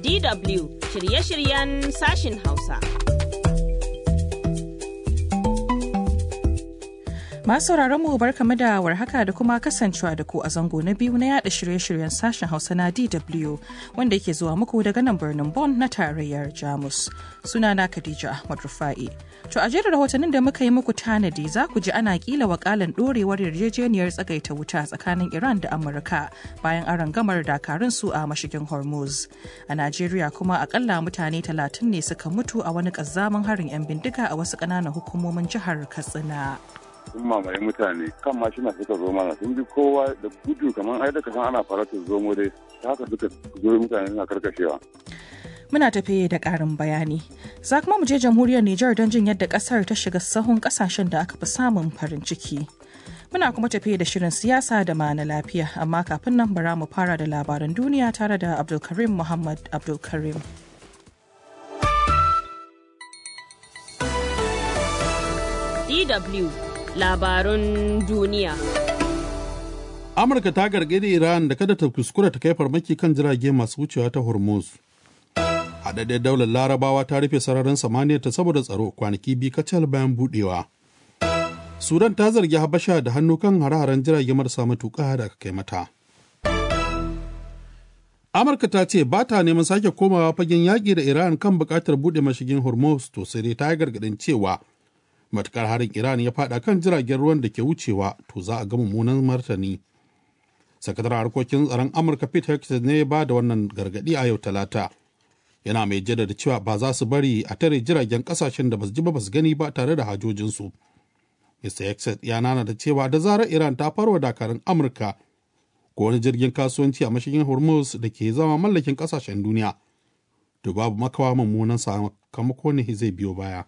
DW shirye-shiryen sashin Hausa. Masu mu barkamu da warhaka da kuma kasancewa da ku a zango na biyu na yada shirye-shiryen sashen Hausa na DW wanda yake zuwa muku daga nan birnin Bonn na tarayyar Jamus. Sunana Khadija Ahmad Rufa'i. To a jerin rahotannin da muka yi muku tanadi za ku ji ana kila wakalan dorewar yarjejeniyar tsagaita wuta tsakanin Iran da Amurka bayan aron gamar dakarun su a mashigin Hormuz. A Najeriya kuma akalla mutane talatin ne suka mutu a wani kazzaman harin 'yan bindiga a wasu ƙananan hukumomin jihar Katsina. sun mamaye mutane kan mashina suka zo mana sun bi kowa da gudu kamar ai da san ana faratar zomo dai ta haka suka zo mutane suna karkashewa Muna tafe da ƙarin bayani. Za kuma mu je jamhuriyar Nijar don jin yadda ƙasar ta shiga sahun ƙasashen da aka fi samun farin ciki. Muna kuma tafe da shirin siyasa da ma na lafiya, amma kafin nan bara mu fara da labaran duniya tare da Abdulkarim Muhammad Abdulkarim. DW labarun duniya. Amurka ta gargaɗi Iran da kada ta kuskura ta kai farmaki kan jirage masu wucewa ta Hormuz. Haɗaɗɗen daular Larabawa ta rufe sararin samaniyar ta saboda tsaro kwanaki biyu kacal bayan buɗewa. Sudan ta zargi Habasha da hannu kan hare-haren jirage marasa matuƙa da aka kai mata. Amurka ta ce ba ta neman sake komawa fagen yaƙi da Iran kan buƙatar buɗe mashigin Hormuz to sai dai ta yi gargaɗin cewa matukar harin Iran ya faɗa kan jiragen ruwan da ke wucewa to za a ga mummunan martani. sakataren harkokin tsaron amurka pete hexas ne ya ba da wannan gargadi a yau talata yana mai jaddada cewa ba za su bari a tare jiragen kasashen da ba su ji ba ba su gani ba tare da hajojinsu mr hexas ya nana da cewa da zarar iran ta farwa dakarun amurka ko wani jirgin kasuwanci a mashigin hormuz da ke zama mallakin kasashen duniya to babu makawa mummunan sakamako ne zai biyo baya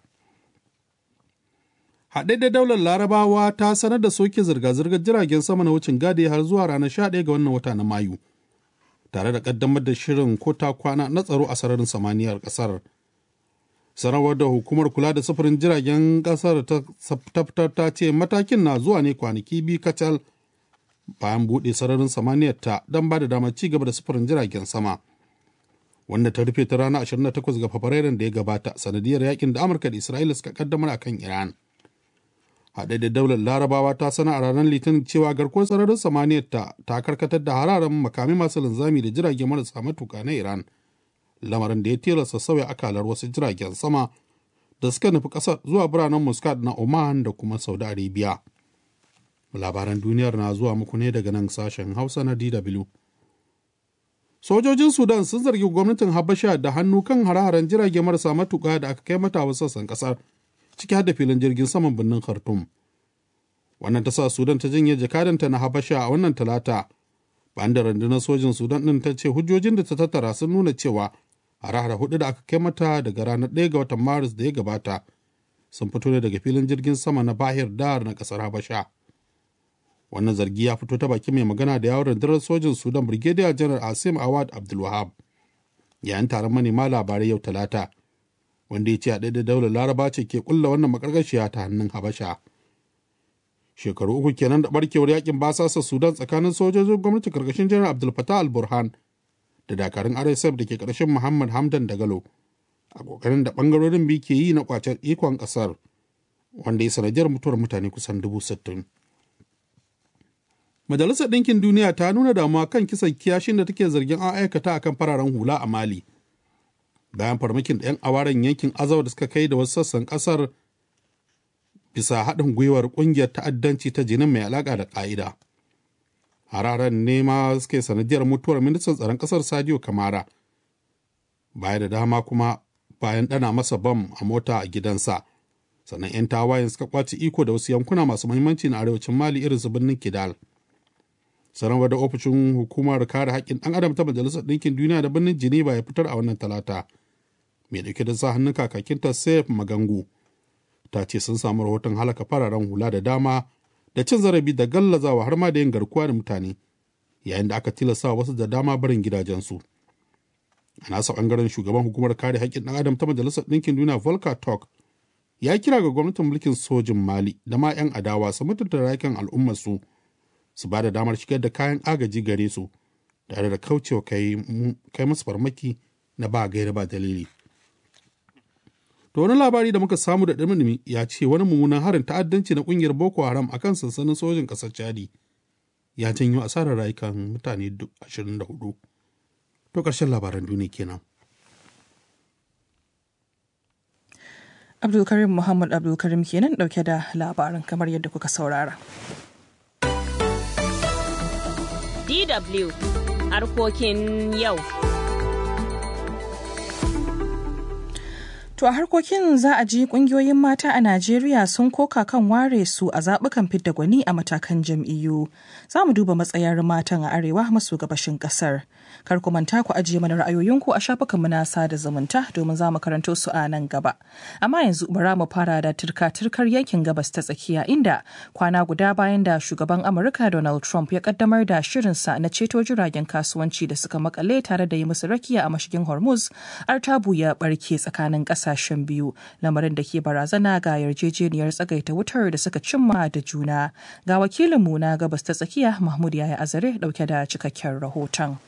haɗe da daular larabawa ta sanar da soke zirga-zirgar jiragen sama na wucin gadi har zuwa ranar 11 ga wannan wata na mayu tare da ƙaddamar da shirin ko ta kwana na tsaro a sararin samaniyar ƙasar sanarwar da hukumar kula da sufurin jiragen ƙasar ta fitar ta ce matakin na zuwa ne kwanaki biyu kacal bayan buɗe sararin samaniyar ta don ba da damar ci gaba da sufurin jiragen sama wanda ta rufe ta ranar 28 ga fabrairun da ya gabata sanadiyar yakin da amurka da isra'ila suka kaddamar akan iran haɗe da daular larabawa ta sana a ranar litinin cewa garkuwar sararin samaniyar ta ta karkatar da hararen makami masu linzami da jirage marasa matuka na iran lamarin da ya tilasta sauya akalar wasu jiragen sama da suka nufi ƙasar zuwa biranen muscat na oman da kuma saudi arabia labaran duniyar na zuwa muku ne daga nan sashen hausa na dw sojojin sudan sun zargi gwamnatin habasha da hannu kan hare-haren jirage marasa matuka da aka kai mata wasu sassan ƙasar ciki har da filin jirgin saman birnin Khartoum. Wannan ta sa Sudan ta janye jakadanta na Habasha a wannan talata, bayan da rundunar sojin Sudan ɗin ta ce hujjojin da ta tattara sun nuna cewa hare-hare hudu da aka kai mata daga ranar 1 ga watan Maris da ya gabata sun fito ne daga filin jirgin sama na Bahir Dar na ƙasar Habasha. Wannan zargi ya fito ta baki mai magana da yawon rundunar sojin Sudan Brigadier General Asim Awad Abdulwahab. Yayin taron manema labarai yau talata, wanda ya ce a da daular laraba ce ke kulla wannan makargashiya ta hannun habasha shekaru uku kenan da barkewar yakin basasa sudan tsakanin sojojin gwamnati karkashin janar abdul fatah al burhan da dakarun rsf da ke karshen muhammad hamdan dagalo a kokarin da bangarorin biyu ke yi na kwacen ikon kasar wanda ya sanadiyar mutuwar mutane kusan dubu sittin majalisar ɗinkin duniya ta nuna damuwa kan kisan kiyashin da take zargin an aikata akan fararen hula a mali bayan farmakin da 'yan awaren yankin azawa da suka kai da wasu sassan kasar bisa haɗin gwiwar ƙungiyar ta'addanci ta jinin mai alaƙa da ƙa'ida hararen ne ma suke sanadiyar mutuwar ministan tsaron ƙasar sadio kamara baya da dama kuma bayan ɗana masa bam a mota a gidansa sannan 'yan tawayen suka kwace iko da wasu yankuna masu muhimmanci na arewacin mali irin su birnin kidal sanarwar da ofishin hukumar kare haƙƙin ɗan adam ta majalisar ɗinkin duniya da birnin geneva ya fitar a wannan talata mai ɗauke da sa hannun kakakinta saif magangu ta ce sun samu rahoton halaka fararen hula da dama da cin zarafi da gallazawa har ma da yin garkuwa da mutane yayin da aka tilasta wasu da dama barin gidajensu a nasa ɓangaren shugaban hukumar kare haƙƙin ɗan adam ta majalisar ɗinkin duniya volker talk ya kira ga gwamnatin mulkin sojin mali da ma 'yan adawa su mutunta rayukan al'ummarsu su ba da damar shigar da kayan agaji gare su tare da kaucewa kai musu farmaki na ba gaira ba dalili to wani labari da muka samu da ɗumi ya ce wani mummunan harin ta'addanci na ƙungiyar boko haram akan sansanin sojin ƙasar chadi ya janyo asarar rayukan mutane 24 to ƙarshen labaran duniya kenan abdulkarim muhammad abdulkarim kenan dauke da labarin kamar yadda kuka saurara DW harkokin yau. To a harkokin za a ji kungiyoyin mata a Najeriya sun koka kan ware su a zaɓukan fidda gwani a matakan jam'iyyu. Za mu duba matsayar matan a arewa maso gabashin ƙasar. Kar ku manta ku ajiye mana ra'ayoyinku a shafukan na sada zumunta domin za mu karanto su a nan gaba. Amma yanzu bara mu fara da turka-turkar yankin gabas ta tsakiya inda kwana guda bayan da shugaban Amurka Donald Trump ya kaddamar da shirinsa na ceto jiragen kasuwanci da suka makale tare da yi musu rakiya a mashigin Hormuz, artabu ya barke tsakanin ƙasa kasashen biyu lamarin da ke barazana ga yarjejeniyar tsagaita wutar da suka cimma da juna ga wakilinmu na gabas ta tsakiya mahmud yaya azare dauke da cikakken rahoton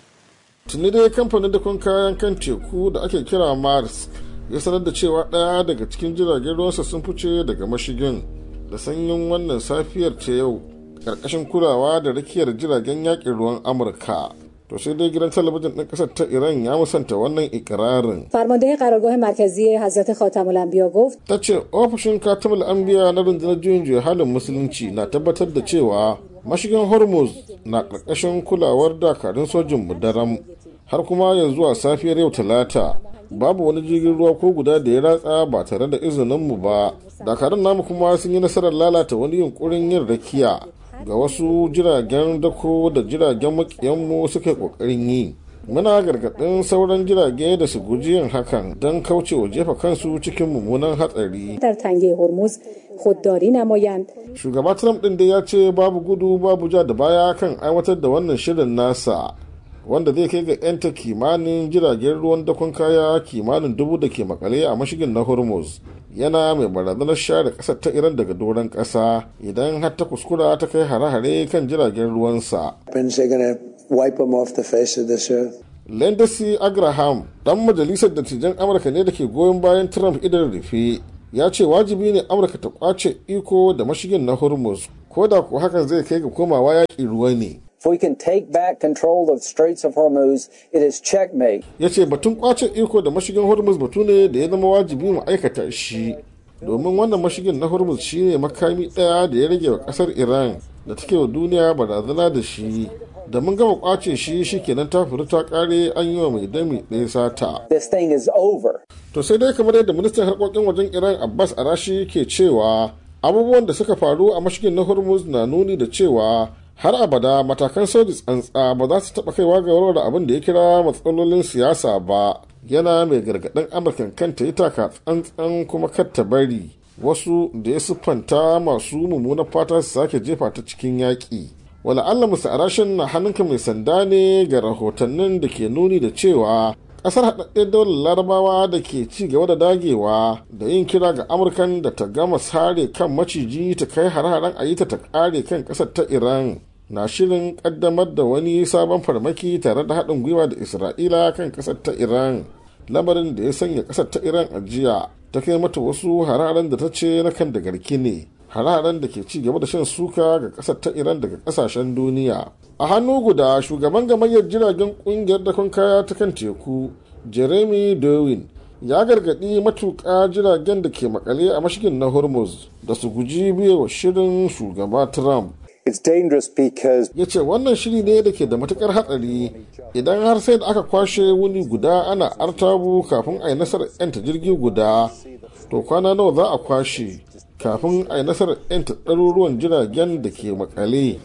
tuni dai kamfanin dakon kayan kan teku da ake kira mars ya sanar da cewa ɗaya daga cikin jiragen ruwansa sun fice daga mashigin da sanyin wannan safiyar ta yau ƙarƙashin kulawa da rakiyar jiragen yaƙin ruwan amurka to sai dai gidan talabijin ɗin ƙasar ta iran ya musanta wannan ikirarin فرمانده قرارگاه مرکزی حضرت خاتم الانبیا گفت ta ce ofishin katamul anbiya na rundunar juyin juya halin musulunci na tabbatar da cewa mashigin hormuz na ƙarƙashin kulawar dakarun sojin daram har kuma yanzu a safiyar yau talata babu wani jirgin ruwa ko guda da ya ratsa ba tare da izininmu ba dakarun namu kuma sun yi nasarar lalata wani yunkurin yin rakiya ga wasu jiragen dako da jiragen makiyanmu suka yi kokarin yi muna gargaɗin sauran jirage da su guji yin hakan don kaucewa jefa kansu cikin mummunan hatsari در تنگه هرمز خودداری نمایند shugaba trump ɗin dai ya ce babu gudu babu ja da baya kan aiwatar da wannan shirin nasa wanda zai kai ga 'yanta kimanin jiragen ruwan dakon kaya kimanin dubu da ke makale a mashigin na hormuz yana mai barazanar share kasar ta iran daga doron kasa idan har ta kuskura ta kai hare-hare kan jiragen ruwansa Weapons, they're going to wipe them off the face of this earth. Lindsey Agraham dan majalisar dattijan amurka ne da ke goyon bayan trump idan rufe ya ce wajibi ne amurka ta kwace iko da mashigin na hormuz ko da ko hakan zai kai ga komawa yaƙi ruwa ne If we can take back control of the Straits of Hormuz, it is checkmate. ya ce batun kwace iko da mashigin hormuz batu ne da ya zama wajibi mu aikata shi domin wannan mashigin na hormuz shine makami ɗaya da ya rage wa ƙasar iran da take wa duniya barazana da shi da mun gama kwace shi shikenan ta furu ta kare an yi wa mai dami ɗaya sata This thing is over. to sai dai kamar yadda ministan harkokin wajen iran abbas arashi ke cewa abubuwan da suka faru a mashigin na hormuz na nuni da cewa har abada matakan soji tsantsa ba za su taɓa kaiwa ga warware abin da ya kira matsalolin siyasa ba yana mai gargaɗin amurkan kanta yi taka tsantsan kuma kar ta bari wasu da ya siffanta masu mummunan fata su sake jefa ta cikin yaƙi wala Allah musa arashin na hannunka mai sanda ne ga rahotannin da ke nuni da cewa kasar haɗaɗɗen daular larabawa da ke ci gaba da dagewa da yin kira ga amurkan da ta gama sare kan maciji ta kai hare-haren a yi ta ta ƙare kan ƙasar ta iran na shirin ƙaddamar da wani sabon farmaki tare da haɗin gwiwa da isra'ila kan ƙasar ta iran lamarin da ya sanya ƙasar ta iran a jiya ta kai mata wasu hararen da ta ce na kan da garki ne hararen da ke ci gaba da shan suka ga ƙasar ta iran daga ƙasashen duniya a hannu guda shugaban gamayyar jiragen ƙungiyar dakon kaya ta kan teku jeremy darwin ya gargaɗi matuƙa jiragen da ke makale a mashigin na hormuz da su guji biyewa shirin shugaba trump It's dangerous because ya ce wannan shiri ne da ke da matukar hatsari idan har sai da aka kwashe wuni guda ana artabu kafin a yi nasarar yanta jirgi guda to kwana nawa za a kwashe kafin a yi nasarar yanta ɗaruruwan jiragen da ke makale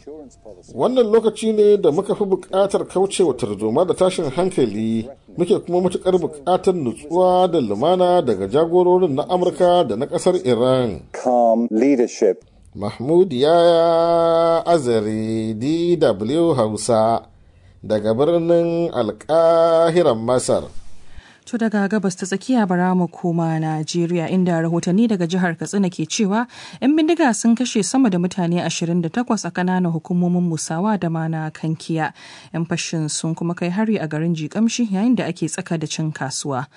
wannan lokaci ne da muka fi buƙatar kaucewa tarzoma da tashin hankali muke kuma matuƙar buƙatar nutsuwa da lumana daga jagororin na amurka da na ƙasar iran calm leadership. Mahmud ya azare DW Hausa daga birnin alkahiran Masar. To daga gabas ta tsakiya bara mu koma Najeriya inda rahotanni daga jihar Katsina ke cewa 'yan bindiga sun kashe sama da mutane 28 a kananan hukumomin Musawa da mana Kankiya. 'Yan fashin sun kuma kai hari a garin Jikamshi yayin da ake tsaka da cin kasuwa.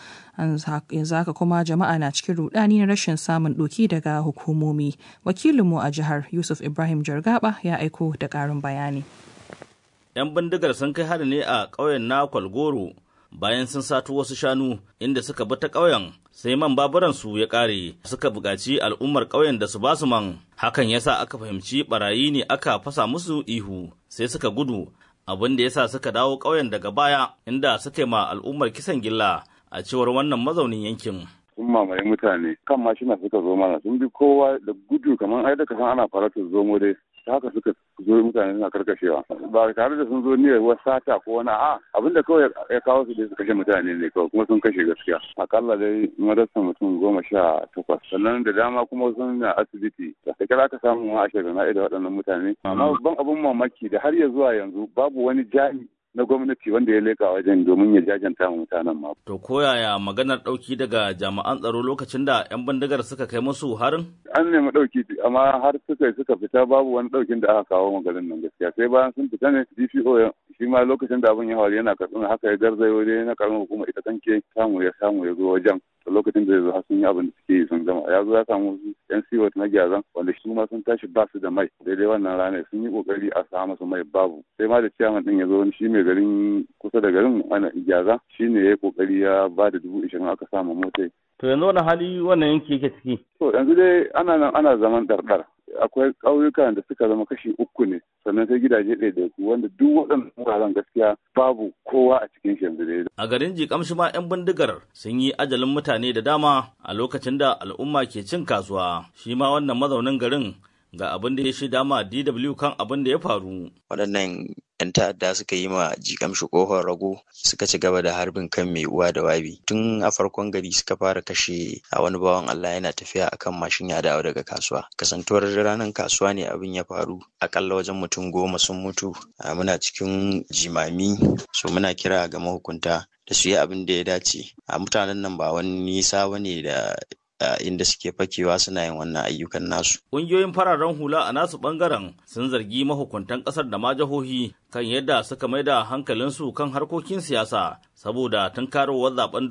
yanzu haka kuma jama'a na cikin rudani na rashin samun doki daga hukumomi. Wakilinmu a jihar Yusuf Ibrahim Jargaba ya aiko da ƙarin bayani. 'Yan bindigar sun kai hari ne a ƙauyen na Kwalgoro bayan sun sato wasu shanu inda suka bi ta ƙauyen sai man baburansu ya ƙare suka buƙaci al'ummar ƙauyen da su ba su man hakan yasa aka fahimci barayi ne aka fasa musu ihu sai suka gudu abin da yasa suka dawo ƙauyen daga baya inda suka yi ma al'ummar kisan gilla a cewar wannan mazaunin yankin sun mamaye mutane kan mashina suka zo mana sun bi kowa da gudu kamar ai da kasan ana faratar zomo dai ta haka suka zo mutane suna karkashewa ba tare da sun zo niyyar wasu sata ko wani a abinda kawai ya kawo su dai su kashe mutane ne kawai kuma sun kashe gaskiya akalla dai madarsa mutum goma sha takwas sannan da dama kuma sun na asibiti da kira aka samu a ashirin na da waɗannan mutane amma babban abin mamaki da har ya zuwa yanzu babu wani jami na gwamnati wanda ya leka wajen domin ya jajanta wa mutanen ma. To koyaya maganar ɗauki daga jami'an tsaro lokacin da 'yan bindigar suka kai musu harin? An nemi ɗauki amma har suka suka fita babu wani ɗaukin da aka kawo magarin nan gaskiya sai bayan sun fita ne DPO shi ma lokacin da abin ya faru yana katsina haka ya garzayo dai na karamar hukuma ita kanke samu ya samu ya zo wajen lokacin da ya zo har sun yi abin da suke yi sun gama ya zo ya samu yan siwot na gyazan wanda shi ma sun tashi ba su da mai daidai wannan ranar sun yi kokari a samu musu mai babu sai ma da ciyaman din ya zo shi mai garin kusa da garin ana gyaza shi ne ya yi kokari ya ba da dubu ishirin aka samu motai. to yanzu wani hali wannan yanki yake ciki. to yanzu dai ana nan ana zaman ɗarɗar akwai ƙauyukan da suka zama kashi uku ne sannan sai gidaje ɗaiɗaiku wanda duk waɗannan wuraren gaskiya babu kowa a cikin shi yanzu dai. A garin Jikamshi ma 'yan bindigar sun yi ajalin mutane da dama a lokacin da al'umma ke cin kasuwa. Shi ma wannan mazaunin garin ga abin da ya shaida ma DW kan abin da ya faru. Waɗannan 'yan ta'adda suka yi ma jikamshi ƙofar rago suka ci gaba da harbin kan mai uwa da wabi tun a farkon gari suka fara kashe a wani bawan Allah yana tafiya akan mashin ya dawo daga kasuwa kasantuwar ranar kasuwa ne abin ya faru akalla wajen mutum goma sun mutu muna cikin jimami so muna kira ga mahukunta da su yi abin da ya dace a mutanen nan ba wani nisa bane da inda suke fakewa suna yin wannan ayyukan nasu. Ƙungiyoyin fararen hula a nasu ɓangaren sun zargi mahukuntan ƙasar da ma jihohi kan yadda suka mai da hankalinsu kan harkokin siyasa saboda tunkarowar zaben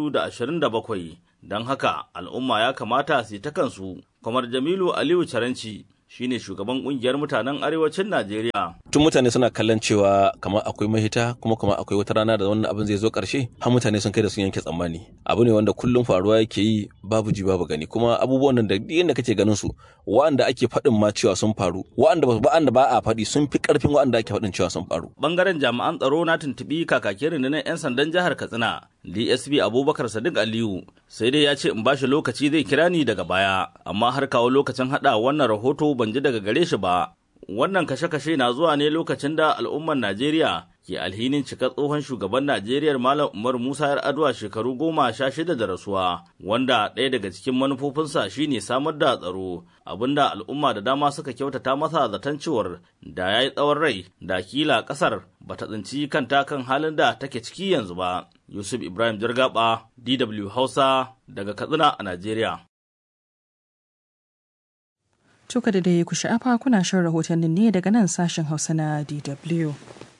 2027 don haka al'umma ya kamata su yi ta kansu. Kamar Jamilu Aliyu Caranci shine shugaban kungiyar mutanen arewacin Najeriya. Tun mutane suna kallon cewa kamar akwai mahita kuma kamar akwai wata rana da wannan abin zai zo karshe har mutane sun kai da sun yanke tsammani. Abu ne wanda kullum faruwa yake yi babu ji babu gani kuma abubuwan nan da yadda kake ganin su wa'anda ake faɗin ma cewa sun faru wa'anda ba ba a faɗi sun fi ƙarfin wa'anda ake faɗin cewa sun faru. Bangaren jami'an tsaro na tuntuɓi kakakin rundunar 'yan sandan jihar Katsina DSP Abubakar Sadiq Aliyu sai dai ya ce in bashi lokaci zai kira ni daga baya amma har kawo lokacin haɗa wannan rahoto ban ji daga gare shi ba. Wannan kashe-kashe na zuwa ne lokacin da al'ummar Najeriya ke alhinin cika tsohon shugaban Najeriya Malam Umar Musa yar Adwa shekaru goma sha shida da rasuwa, wanda ɗaya daga cikin manufofinsa shine samar da tsaro, abinda al'umma da dama suka kyautata masa zaton cewar da ya yi tsawon rai da kila ƙasar ba ta tsinci kanta kan halin da take ciki yanzu ba. Yusuf Ibrahim Jargaba, DW Hausa, daga Katsina a Najeriya. Tuka da dai ku sha'afa kuna shan rahotannin ne daga nan sashen Hausa na DW.